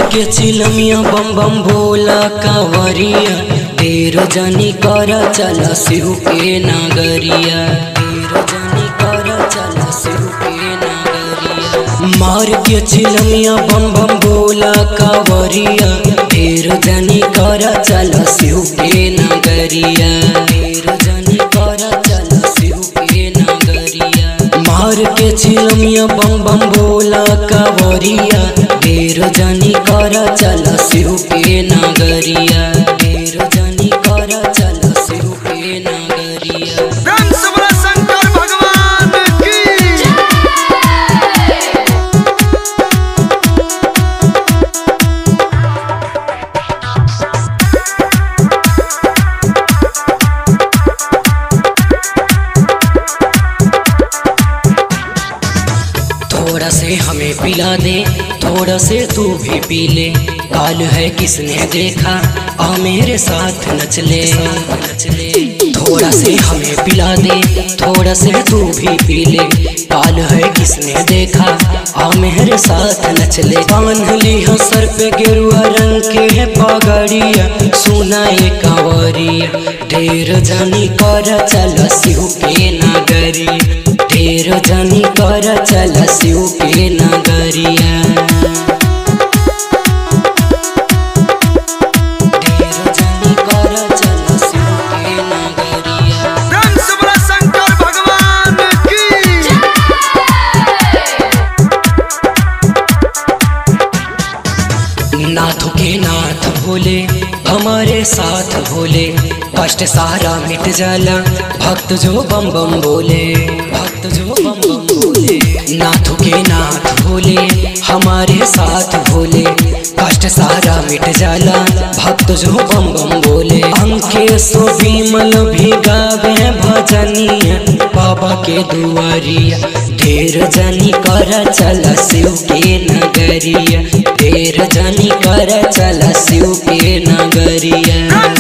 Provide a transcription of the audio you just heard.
के चिलमिया बम बम भोला कांवरिया तेरो जनी कर चल शिव के नागरिया तेरो जनी कर चल शिव के नागरिया मार के चिलमिया बम बम भोला कांवरिया तेरो जनी कर चल शिव के नागरिया तेरो जनी कर चल शिव के नागरिया मार के चिलमिया बम बम भोला कांवरिया तेरो जनी कर चल शिव के नागरिया तेरो जनी कर चल शिव के नागरिया रंग सबरा शंकर भगवान की थोड़ा से हमें पिला दे थोड़ा से तू भी पी ले काल है किसने देखा आ मेरे साथ नचले नचले थोड़ा से हमें पिला दे थोड़ा से तू भी पी ले काल है किसने देखा आ मेरे साथ नचले बांध ली हो सर पे गेरुआ रंग के है पगड़िया सुना ये कांवरिया ढेर जानी कर चल शिव के नागरिया ढेर जानी कर चल शिव के नगरिया ढेर जानी कर चल शिव के नगरिया रंग सबरा शंकर भगवान की नाथ के नाथ भोले हमारे साथ भोले कष्ट सारा मिट जाला भक्त जो बम बम बोले भक्त जो बम बम बोले नाथ के नाथ भोले हमारे साथ भोले कष्ट सारा मिट जाला भक्त जो बम बम बोले अंके सो विमल भी गावे भजनिया बाबा के दुआरिया ढेर जनी कर चल शिव के नगरिया ढेर जनी कर चल शिव के नगरिया रंग